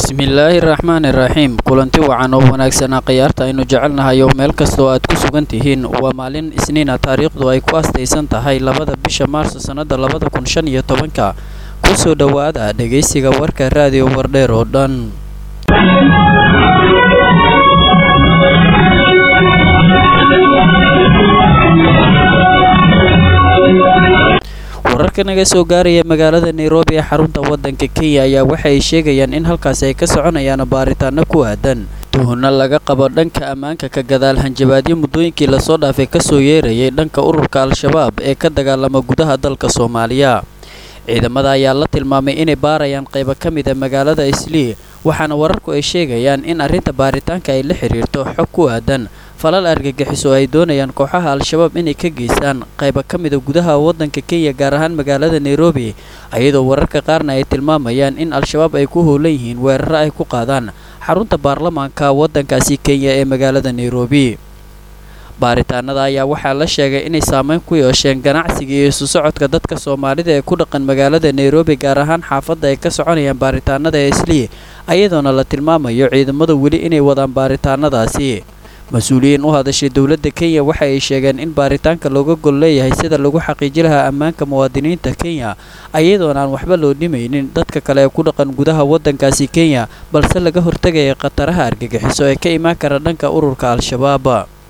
bismillaahi raxmaani raxiim kulanti wacan oo wanaagsanaa khiyaarta aynu jecelnahay oo meel kastoo aad ku sugan tihiin waa maalin isniina taariikhdu ay ku astaysan tahay labada bisha maarso sannada labada kun shan iyo tobanka kusoo dhowaada dhegaysiga warka raadiyo wardheer oo dhan wararka naga soo gaaraya magaalada nairobi ee xarunta waddanka kenya ayaa waxa ay sheegayaan in halkaasi ay ka soconayaan baaritaano ku aadan tuhunno laga qabo dhanka ammaanka ka gadaal hanjabaadyo muddooyinkii lasoo dhaafay kasoo yeerayay dhanka ururka al-shabaab ee ka dagaalama gudaha dalka soomaaliya ciidamada ayaa la tilmaamay inay baarayaan qaybo ka mid a magaalada islii waxaana wararku ay sheegayaan in arrinta baaritaanka ay la xiriirto xog ku aadan falal argagixiso ay doonayaan kooxaha al-shabaab inay ka geystaan qayba ka mida gudaha waddanka kenya gaar ahaan magaalada nairobi ayadoo wararka qaarna ay tilmaamayaan in al-shabaab ay ku howlan yihiin weeraro ay ku qaadaan xarunta baarlamaanka waddankaasi kenya ee magaalada nairobi baaritaanada ayaa waxaa la sheegay inay saameyn ku yeesheen ganacsiga iyo isu socodka dadka soomaalida ee ku dhaqan magaalada nairobi gaar ahaan xaafadda ay ka soconayaan baaritaanada ee islii ayadoona la tilmaamayo ciidamada weli inay wadaan baaritaanadaasi mas-uuliyiin u hadashay dowladda kenya waxa ay sheegeen in baaritaanka looga gol leeyahay sida lagu xaqiiji lahaa ammaanka muwaadiniinta kenya ayadoona aan waxba loo dhimaynin dadka kale ee ku dhaqan gudaha waddankaasi kenya balse laga hortegaya khataraha argagixiso ee ka imaan kara dhanka ururka al-shabaab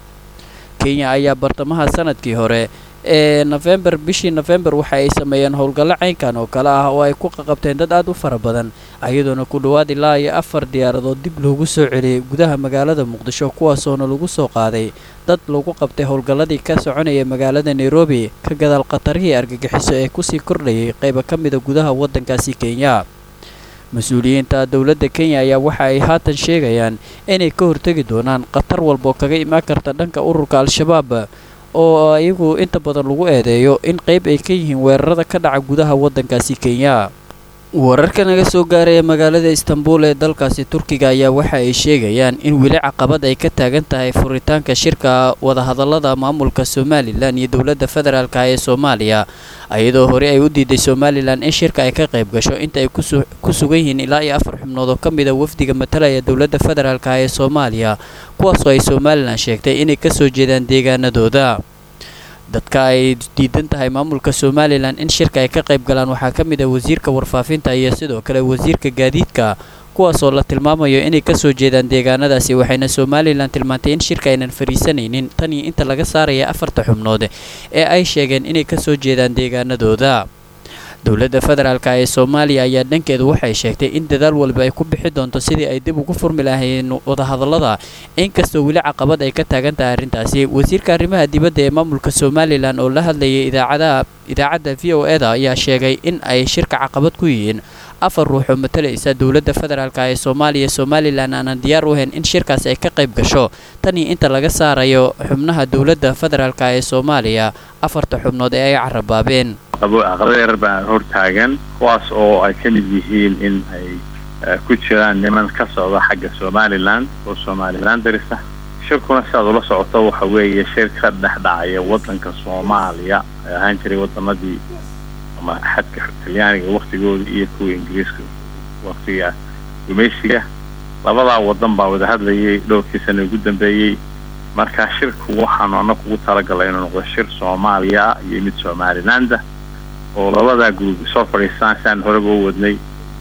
kenya ayaa bartamaha sanadkii hore ee nofembar bishii nofembar waxa ay sameeyeen howlgallo caynkan oo kale ah oo ay ku qaqabteen dad aad u fara badan ayadoona ku dhowaad ilaa iyo afar diyaaradood dib loogu soo celiyey gudaha magaalada muqdisho kuwaasoona lagu soo qaaday dad lagu qabtay howlgalladii ka soconaya magaalada nairobi ka gadaal khatarihii argagixiso ee kusii kordhayay qayba ka mida gudaha waddankaasi kenya mas-uuliyiinta dowladda kenya ayaa waxa ay haatan sheegayaan inay ka hortegi doonaan khatar walboo kaga imaan karta dhanka ururka al-shabaab oo iyagu inta badan lagu eedeeyo in qayb ay ka yihiin weerarada ka dhaca gudaha waddankaasi kenya wararka naga soo gaaraya magaalada istanbul ee dalkaasi turkiga ayaa waxa ay sheegayaan in weli caqabad ay ka taagan tahay furitaanka shirka wadahadallada maamulka somalilan iyo dowladda federaalka ee soomaaliya iyadoo hore ay u diiday somalilan in shirka ay ka qayb gasho inta ay ku sugan yihiin ilaa iyo afar xubnood oo ka mid a wafdiga matalaya dowladda federaalka ee soomaaliya kuwaasoo ay somalilan sheegtay inay kasoo jeedaan deegaanadooda dadka ay diidan tahay maamulka somalilan in shirka ay ka qayb galaan waxaa ka mid ah wasiirka warfaafinta iyo sidoo kale wasiirka gaadiidka kuwaasoo la tilmaamayo inay kasoo jeedaan deegaanadaasi waxayna somalilan tilmaantay in shirka aynan fariisanaynin tan iyo inta laga saaraya afarta xubnood ee ay sheegeen inay kasoo jeedaan deegaanadooda dowladda federaalka ee soomaaliya ayaa dhankeedu waxay sheegtay in dadaal walba ay ku bixi doonto sidii ay dib ugu furmi lahayn wadahadallada inkastoo weli caqabad ay ka taagan tahay arrintaasi wasiirka arrimaha dibadda ee maamulka somalilan oo la hadlayay idaacadaha idaacadda v o e da ayaa sheegay in ay shirka caqabad ku yihiin afar ruux oo matalaysa dowladda federaalka ee soomaaliya somalilan aanan diyaar u ahayn in shirkaas ay ka qayb gasho tan iyo inta laga saarayo xubnaha dowladda federaalka ee soomaaliya afarta xubnood ee ay carabaabeen caqabado yarar baa hortaagan kuwaas oo ay ka mid yihiin in ay ku jiraan niman ka socda xagga somalilan oo somalilan darisa shirkuna sidaad ula socoto waxa weeye shir ka dhex dhacaya waddanka soomaaliya ay ahaan jiray waddamadii ama xadka talyaaniga waktigooda iyo kuwa ingiriiska waktiga gumaysiga labadaa waddan baa wada hadlayay dhowrkii sana ugu dambeeyey marka shirku waxaanu annagu ugu talagalay inuu noqdo shir soomaaliya iyo mid somalilaanda oo labadaa guruub soo fadhiistaan si aan horeba u wadnay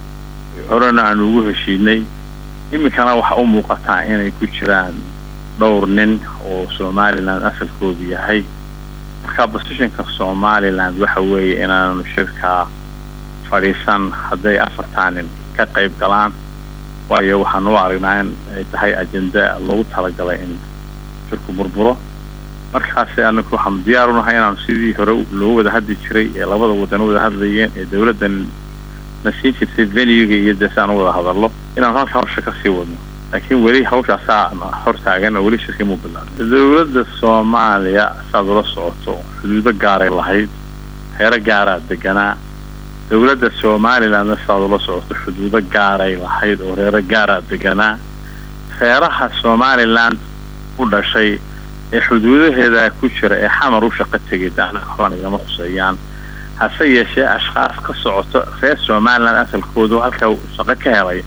horena aanu ugu heshiinay iminkana waxa u muuqataa inay ku jiraan dhowr nin oo somalilan asalkoodu yahay marka bosishinka somaliland waxa weeye inaanu shirkaa fadhiisan hadday afartaa nin ka qayb galaan waayo waxaanu u aragnaa in ay tahay ajenda loogu talagalay in shirku burburo markaasi anaku waxaanu diyaar unahay inaanu sidii hore loo wada hadli jiray ee labada wadan u wada hadlayeen ee dawladdan na siin jirtay venuga iyo dee si aan u wada hadallo inaanu halka hawsha kasii wadno laakiin weli hawshaasaa hor taagan oo weli shirkii muu bilaabay dawladda soomaaliya saad ula socoto xuduudo gaaray lahayd heero gaaraa deganaa dawladda somalilandna sidaad ula socoto xuduudo gaaray lahayd oo reero gaaraa deganaa reeraha somaliland u dhashay ee xuduudaheeda ku jira ee xamar u shaqo tegay daana waxbaan igama khuseeyaan hase yeeshee ashkhaas ka socoto reer somaliland asalkoodu halkaa shaqo ka helay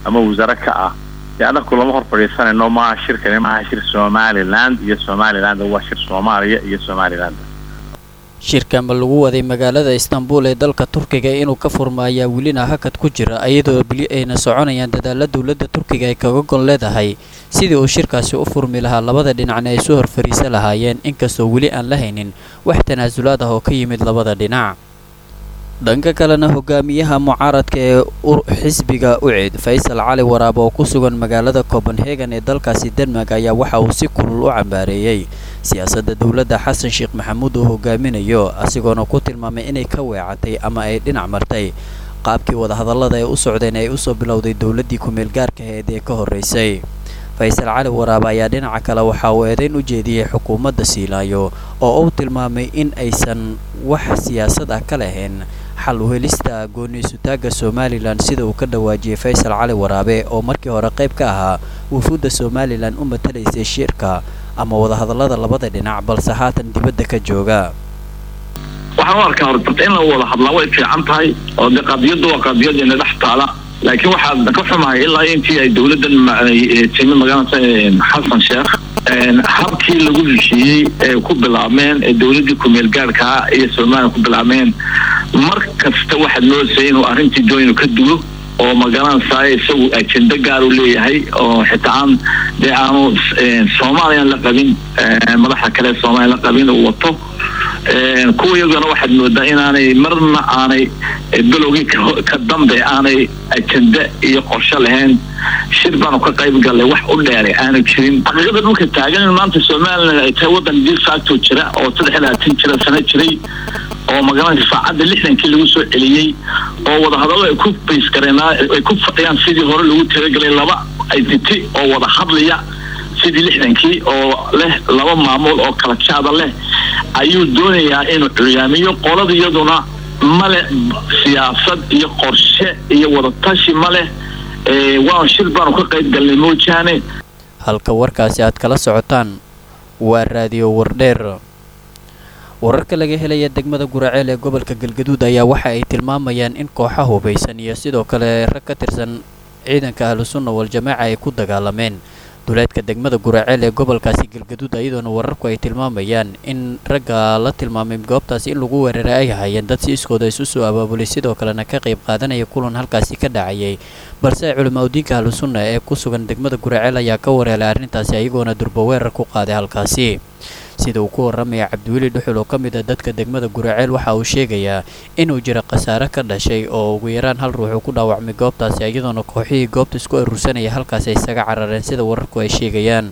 ama wasaare ka ah dee annaku lama hor fadhiisanayno maaha shirkani maaha shir somaliland iyo somaliland waa shir soomaaliya iyo somaliland shirkanba lagu waday magaalada istanbul ee dalka turkiga inuu ka furma ayaa welina hakad ku jira iyadoo beli ayna soconayaan dadaala dowladda turkiga ay kaga gon leedahay sidii uu shirkaasi u furmi lahaa labada dhinacna ay soo horfariisa lahaayeen inkastoo weli aan la haynin wax tanaasulaad ah oo ka yimid labada dhinac dhanka kalena hogaamiyaha mucaaradka ee xisbiga ucid faysal cali waraab oo ku sugan magaalada copenhagen ee dalkaasi denmark ayaa waxa uu si kulul u cambaareeyey siyaasadda dowladda xasan sheekh maxamuud uu hogaaminayo asigoona ku tilmaamay inay ka weecatay ama ay dhinac martay qaabkii wadahadallada ay u socdeen ay usoo bilowday dowladdii ku-meel gaarka aheed ee ka horraysay faysal cali waraab ayaa dhinaca kale waxa uu eedayn u jeediyey xukuumadda siilaayo oo uu tilmaamay in aysan wax siyaasad ah ka lahayn xal u helista gooni-isutaagga somalilan sida uu ka dhawaajiyey faysal cali waraabe oo markii hore qayb ka ahaa wufuudda somalilan u matalaysay shirka ama wadahadallada labada dhinac balse haatan dibadda ka jooga waxaan u arkaa horta in la wada hadlaa way fiican tahay oo de qadiyaddu waa qadiyadeena dhex taala laakiin waxaa ka xumahay ilaa intii ay dowladdan timi magaalada xasan sheekh habkii lagu heshiiyey ee ku bilaabmeen ee dowladdii ku-meel gaarkaa iyo somalilan ku bilaabmeen mar kasta waxaad moodaysa inuu arrintii doon ka dulo oo magaranaysaa isagu ajendo gaar u leeyahay oo xitaa aan dee aanu soomaaliyan la qabin madaxa kale soomaaliya la qabin uu wato kuwa iyagana waxaad moodaa inaanay marna aanay bilowgii ka dambe aanay ajende iyo qorshe lahayn shir baanu ka qayb gallay wax u dheeray aanu jirin xaqiiqada dhulka taagan in maanta somalilan ay tahay waddan dil facto jira oo saddex iyo labaatan jira sano jiray oo magaranaysa saacadda lixdankii lagu soo celiyey oo wadahadallo ay ku baysgareen ay ku fadhiyaan sidii hore lagu talagelay laba identity oo wada hadlaya sidii lixdankii oo leh laba maamul oo kala jaada leh ayuu doonayaa inuu curyaamiyo qolada iyaduna male siyaasad iyo qorshe iyo wadatashi ma leh waan shir baanu ka qayb galnay moojaane halka warkaasi aad kala socotaan waa raadiyo wardheer wararka laga helaya degmada guraceel ee gobolka galgaduud ayaa waxa ay tilmaamayaan in kooxa hubaysan iyo sidoo kale rag ka tirsan ciidanka ahlusunna wal-jamaaca ay ku dagaalameen duleedka degmada guraceel ee gobolkaasi galgaduud iyadoona wararku ay tilmaamayaan in ragga la tilmaamay goobtaasi in lagu weeraray ay hayeen dad si iskooda isu soo abaabulay sidoo kalena ka qayb qaadanaya kulan halkaasi ka dhacayay balse culimaadudiinka ahlusunna ee ku sugan degmada guraceel ayaa ka wareelay arrintaasi ayagoona durba weerar ku qaaday halkaasi sida uu ku warramaya cabdiweli dhuxul oo ka mid a dadka degmada guraceel waxa uu sheegayaa inuu jiro khasaare ka dhashay oo ugu yaraan hal ruux uu ku dhaawacmay goobtaasi iyadoona kooxihii goobta isku aruursanaya halkaasi ay isaga carareen sida wararku ay sheegayaan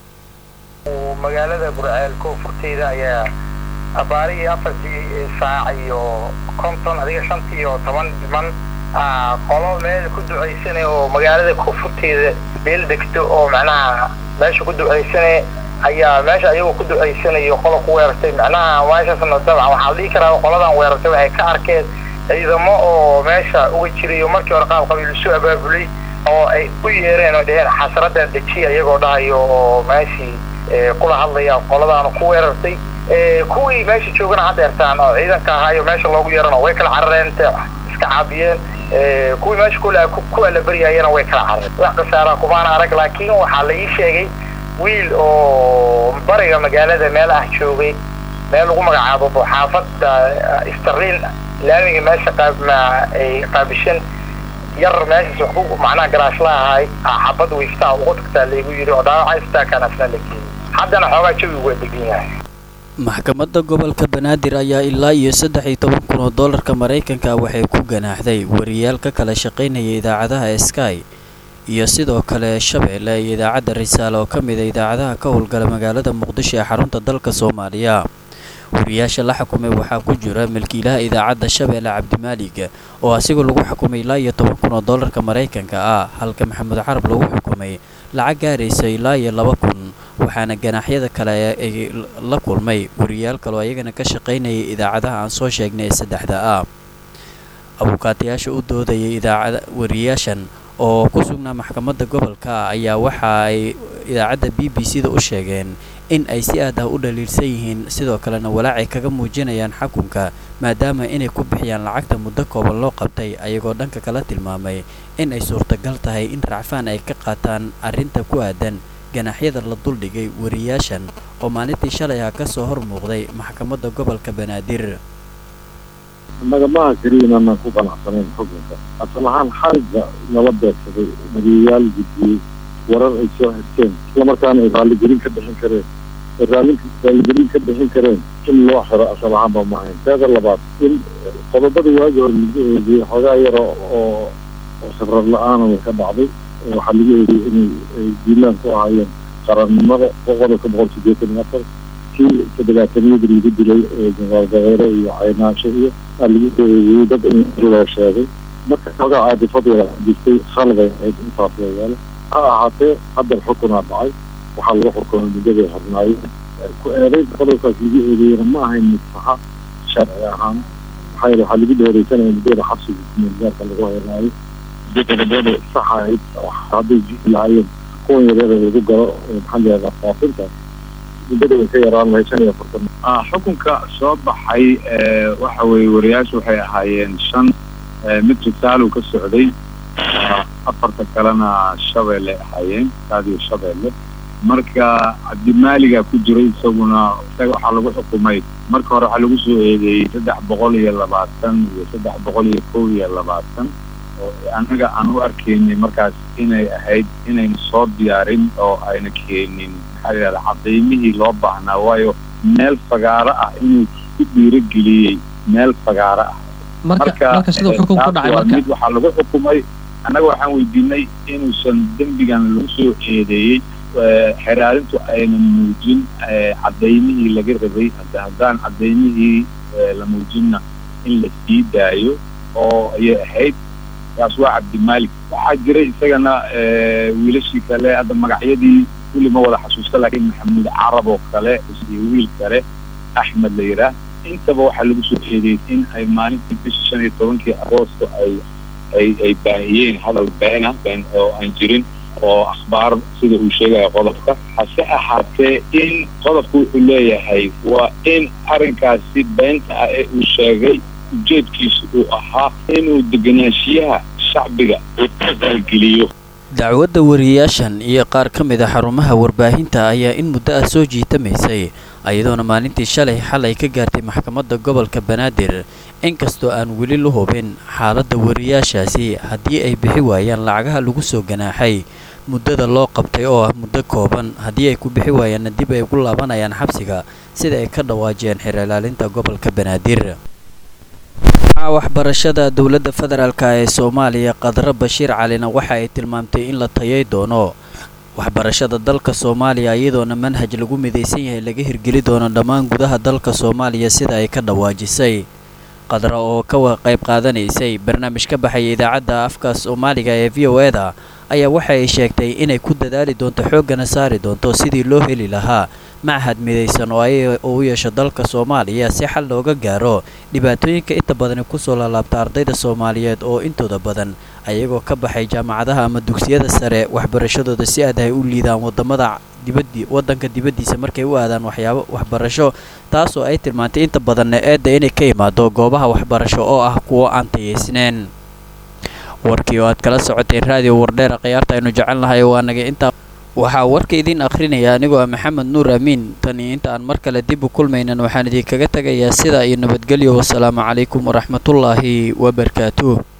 magaalada guraceel koonfurteeda ayaa abaarihii afartii saac iyo konton adiga shantii iyo toban dhiman qolo meel ku ducaysanay oo magaalada koonfurteeda meel degto oo macnaha meesha ku ducaysanay ayaa meesha ayagoo ku ducaysanayo qola ku weerartay macnaha meeshaasna dabcan waxaa la dhihi karaa qoladan weerartay waxay ka arkeen ciidamo oo meesha uga jirayo markii hore qaab qabiil isu abaabulay oo ay u yeereen oo dheheen xasradan dejiya iyagoo dhahayo oo meeshii kula hadlaya qoladaanu ku weerartay kuwii meesha joogana hadda ertaan oo ciidanka ahaayo meesha loogu yeerano way kala carareen iska caabiyeen kuwii meesha ku alabaryayana way kala carareen wax khasaara kumaana arag laakiin waxaa la ii sheegay wiil oo bariga magaalada meel ah joogay meel lagu magacaabo xaafadda starliin laamiga meesha ay qaabishan yar meeshaas wax ku macnaha garaashla ahay xabad wiiftaa ugu tagtaa laygu yidhi oo dhaawaca istaakan asna la geeyey haddana xoogaa jawigu waa degan yahay maxkamadda gobolka banaadir ayaa ilaa iyo saddex iyo toban kun oo doolarka maraykanka waxay ku ganaaxday wariyaal ka kala shaqaynaya idaacadaha sky iyo sidoo kale shabeelle iyo idaacadda risaale oo ka mid a idaacadaha ka howlgala magaalada muqdisho ee xarunta dalka soomaaliya wariyaasha la xukumay waxaa ku jira milkiilaha idaacadda shabeelle cabdimaalig oo asigoo lagu xukumay ilaa iyo toban kun oo doolarka maraykanka ah halka maxamed carab lagu xukumay lacag gaaraysa ilaa iyo laba kun waxaana ganaaxyada kale ay la kulmay wariyaal kaloo ayagana ka shaqaynayay idaacadaha aan soo sheegnay ee saddexda ah abuukaatayaasha u doodayay idaacada wariyaashan oo ku sugnaa maxkamadda gobolka ayaa waxa ay idaacadda b b c da u sheegeen in ay si aad ah u dhaliilsan yihiin sidoo kalena walaacay kaga muujinayaan xukunka maadaama inay ku bixiyaan lacagta muddo kooban loo qabtay ayagoo dhanka kala tilmaamay in ay suurtagal tahay in racfaan ay ka qaataan arrinta ku aadan ganaxyada la duldhigay wariyaashan oo maalintii shalay ah ka soo hor muuqday maxkamadda gobolka banaadir nagamaha keliya inaan ku qanacsanayn xukunka asal ahaan xarigga nala beegsaday madiyayaal gudbiyey warar ay soo xirteen islamarkaana ay raalligelin ka bixin kareen ay raalli raalligelin ka bixin kareen in loo xiro asal ahaanba ma ahayn teeda labaad in qodobada waagi hore lagu eegiyey xoogaa yaro oo oo khibrad la-aana way ka dhacday waxaa lagu eegiyey inay ay diilaan ku ahaayeen qarannimada qodobka boqol sideetan iyo afar kii todobaataniyadii lagu dilay jeneraal dabeere iyo caynaansho iyo aa lagu eegiyey dad in loo sheegay marka xoogaa caadifadooda jirtay khalday ahayd intaas layaalo ha ahaatee hadda xukunaa dhacay waxaa lagu xukumay muddaday hornaayeen ku eeday qodobkaas lagu eedeeyena ma ahayn mid saxa sharci ahaan maxaa yeele waxaa lagu dheereysanaya muddada xabsiga kumeelgaarka lagu heynaayo qodobada sax ahayd hadday jiri lahaayeen kuwan yareeda lagu galo maxaa layihahdaa faafinta muddada way ka yaraan lahayd shan iyo afartan xukunka soo baxay waxa weeye wariyaashu waxay ahaayeen shan mid risaalow ka socday afarta kalena shabeelle ahaayeen raadiyo shabeelle marka cabdimaaliga ku jiray isaguna isaga waxaa lagu xukumay marka hore waxaa lagu soo eedeeyey saddex boqol iyo labaatan iyo saddex boqol iyo kow iyo labaatan oo annaga aan u arkaynay markaas inay ahayd inayna soo diyaarin oo ayna keenin maxaa la yidhahda cadaymihii loo baahnaa waayo meel fagaaro ah inuu ku dhiirageliyey meel fagaaro ah marka marka siduu xukun ku dhacay marka mid waxaa lagu xukumay annaga waxaan weydiinay inuusan dembigan lagu soo eedeeyey xeraarintu ayna muujin cadaymihii laga rabay hadda haddaan cadaymihii la muujinna in la sii daayo oo ayay ahayd kaas waa cabdimaalik waxaa jiray isagana wiilashii kale hadda magacyadii kulli ma wada xasuusta laakiin maxamuud carab oo kale iyo wiil kale axmed la yidhaah intaba waxaa lagu soo eedeeyey in ay maalintii bishii shan iyo tobankii agoosto ay ay ay baahiyeen hadal beena been oo aan jirin oo akhbaar sida uu sheegaya qodobka hase ahaatee in qodobku wuxuu leeyahay waa in arrinkaasi beenta ah ee uu sheegay ujeedkiisu uu ahaa inuu deganaanshiyaha shacbiga uu ka qaalgeliyo dacwadda wariyaashan iyo qaar ka mid a xarumaha warbaahinta ayaa in muddo ah soo jiitamaysay iyadoona maalintii shalay xalay ka gaartay maxkamadda gobolka banaadir inkastoo aan weli la hubin xaaladda wariyaashaasi haddii ay bixi waayaan lacagaha lagu soo ganaaxay muddada loo qabtay oo ah muddo kooban haddii ay ku bixi waayaanna dib ay ku laabanayaan xabsiga sida ay ka dhawaajiyeen xeerlaalinta gobolka banaadir waxbarashada dowladda federaalk ee soomaaliya qadro bashiir calina waxa ay tilmaamtay in la tayay doono waxbarashada dalka soomaaliya iyadoona manhaj lagu midaysan yahay laga hirgeli doono dhammaan gudaha dalka soomaaliya sida ay ka dhawaajisay qadra oo ka qayb qaadanaysay barnaamij ka baxaya idaacadda afka soomaaliga ee v o eda ayaa waxa ay sheegtay inay ku dadaali doonto xooggana saari doonto sidii loo heli lahaa machad midaysan oo ay u yeesho dalka soomaaliya si xal looga gaaro dhibaatooyinka inta badani kusoo laalaabta ardayda soomaaliyeed oo intooda badan ayagoo ka baxay jaamacadaha ama dugsiyada sare waxbarashadooda si aad ay u liidaan wadamada dibadii wadanka dibaddiisa markay u aadaan waxyaabo waxbarasho taasoo ay tilmaantay inta badanna eedda inay ka imaado goobaha waxbarasho oo ah kuwo aan tayeysneen warkii oo aad kala socoteen raadiyo wardheera khiyaarta aynu jecelnahay waa naga intaa waxaa warka idiin akhrinaya anigoo ah maxamed nuur amiin tan iyo inta aan mar kale dib u kulmaynan waxaan idinkaga tegayaa sidaa iyo nabadgelyo wasalaamu calaykum waraxmatullaahi wabarakaatuh